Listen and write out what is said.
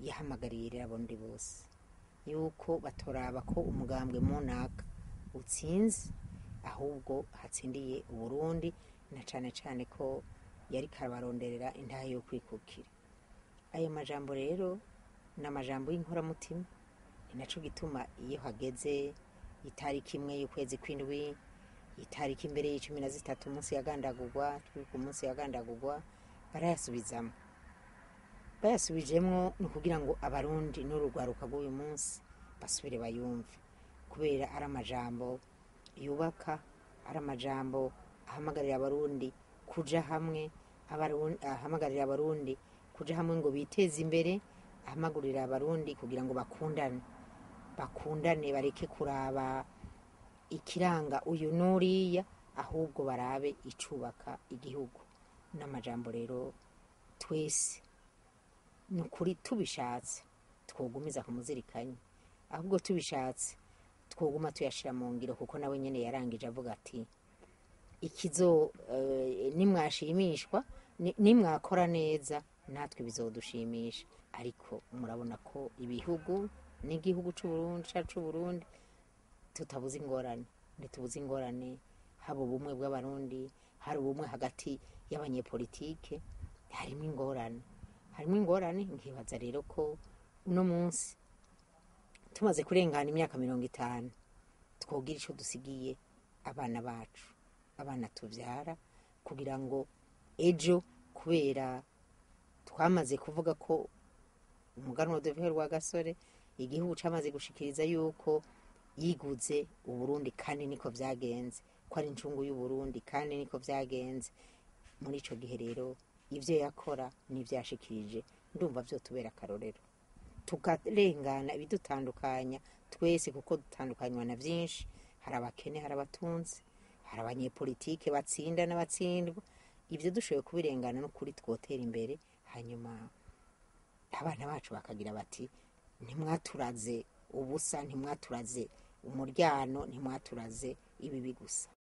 yahamagariye rero abundi bose yuko batoraba ko umugambwe munaka utsinze ahubwo hatsindiye uburundi na cane cane ko yari karabaronderera intaha yo kwikukira ayo majambo rero ni amajambo y'inkoramutima ni naco gituma iyo hageze itariki imwe y'ukwezi kw'indwi itariki imbere y'icumi na zitatu umunsi yagandagurwa turi ku munsi yagandagurwa barayasubizamo bayasubijemwo ni ukugira ngo abarundi n'urugwaruka rw'uyu munsi basubire bayumve kubera ari amajambo yubaka ari amajambo ahamagarira abarundi kuja hamwe Abarundi- ahamagarira abarundi kuja hamwe ngo biteze imbere ahamagarira abarundi kugira ngo bakundane bakundane bareke kuraba ikiranga uyu n'uriya ahubwo barabe icubaka igihugu n'amajambo rero twese ni ukuri tubishatse twogumiza kumuzirikanya ahubwo tubishatse twoguma tuyashira mu ngiro kuko nawe nyene yarangije avuga ati ikizo eh, nimwashimishwa ni- nimwakora neza natwe bizodushimisha ariko murabona ko ibihugu n'igihugu c'uburundi cacu c'uburundi tutabuze ingorane ntitubuze ingorane haba ubumwe bw'abarundi hari ubumwe hagati y'abanyepolitike harimo ingorane harimo ingorane nkibaza rero ko uno munsi tumaze kurengana imyaka mirongo itanu twogira ico dusigiye abana bacu abana tuvyara kugira ngo ejo kubera twamaze kuvuga ko umuganwa Dever wa gasore igihugu camaze gushikiriza yuko yiguze uburundi kandi niko vyagenze ko ari incungu y'uburundi kandi niko vyagenze muri ico gihe rero ivyo yakora n'ivyashikirije ndumva vyotubera akarorero tukarengana ibidutandukanya twese kuko dutandukanywa na vyinshi hari abakene hari abatunzi hari abanyepolitike batsinda n'abatsindwa ivyo dushoboye kubirengana n'ukuri twotera imbere hanyuma abana bacu bakagira bati ntimwaturaze ubusa ntimwaturaze umuryano ntimwaturaze ibibi gusa